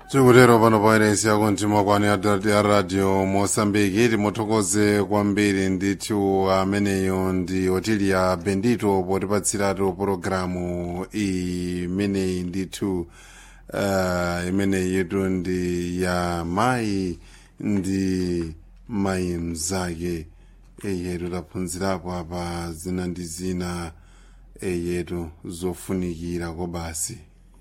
tikutero pano pairesi yako mtimakwani ya radio mosambiki timuthokoze kwambiri ndithu ameneyo ndi otilia bendito potipatsiratu pologalamu imeneyi ndithu uh, imeneyi yetu ndi ya mayi ndi mayi mzake eyetu taphunzirapo apa zina ndi zina eyetu zofunikira kobasi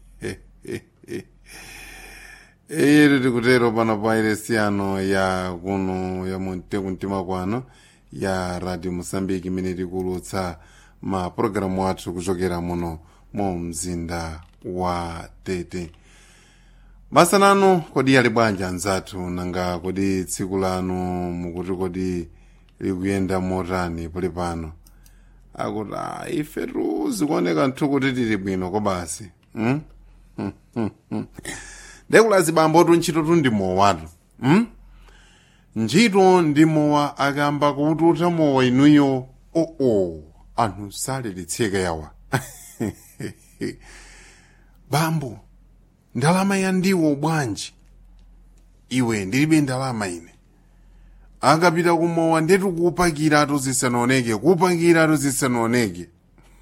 eyetu tikutero pano pa iresiyano ya kuno ya muntekumtima kwano ya radio mosambiki imene tikulutsa ma pologalamu athu kuchokera muno mu mzinda wa tete basa lanu kodi yali bwanji anzathu nanga kodi tsiku lanu mukuti kodi likuyenda motani pali pano akuti a ifetu zikuoneka nthu kuti tili bwino kobasi hmm? ndekulazi bambotu ntchito tu ndi mowatu hmm? ntchito ndi mowa akamba kututa mowa inuyo oo oh, oh. anthu salilitsika yawa bambo ndalama ya ndiwo bwanji iwe ndilibe ndalama ine akapita kumowa ndetu kupakiratu zisanaoneke kupakiratu zisanaoneke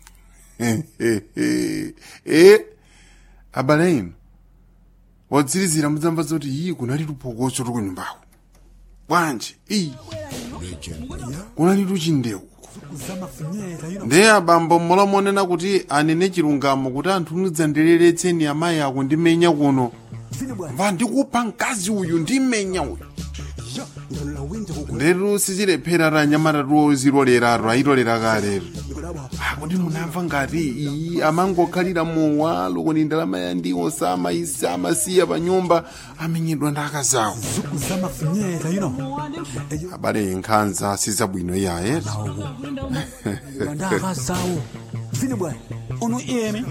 e abale inu wodzirizira mudzamva zoti iyi kunali lupokoso tukunyumbawo bwanji iyi kunali tuchindewu ndiye abambo mulamonena kuti anene chilungamo kuti anthu mudzandereretseni amayi ako ndimenya kuno mva ndikupha mkazi uyu ndimenya uyu ndetu sizilephera ra nyamatatu zilolerato ayilolera kalero akuti munamva ngati iyi amangokhalira mowa loko ni ndalama ya ndiwo samayisa amasiya pa nyumba amenyedwa ndi akazawo abale nkhanza sizabwino iyaye ndakazawo vini bwana uno iyemi